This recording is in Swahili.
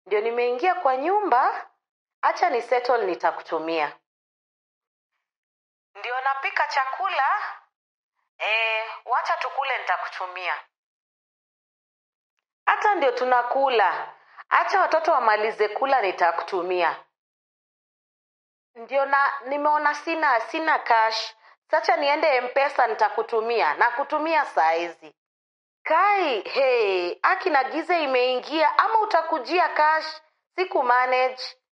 ndio nimeingia kwa nyumba acha ni settle nitakutumia ndio napika chakula e, wacha tukule nitakutumia hata ndio tunakula acha watoto wamalize kula nitakutumia ndio na nimeona sina sina cash sacha niende mpesa nitakutumia na kutumia saa hizi kai hey, aki na giza imeingia ama utakujia cash siku manage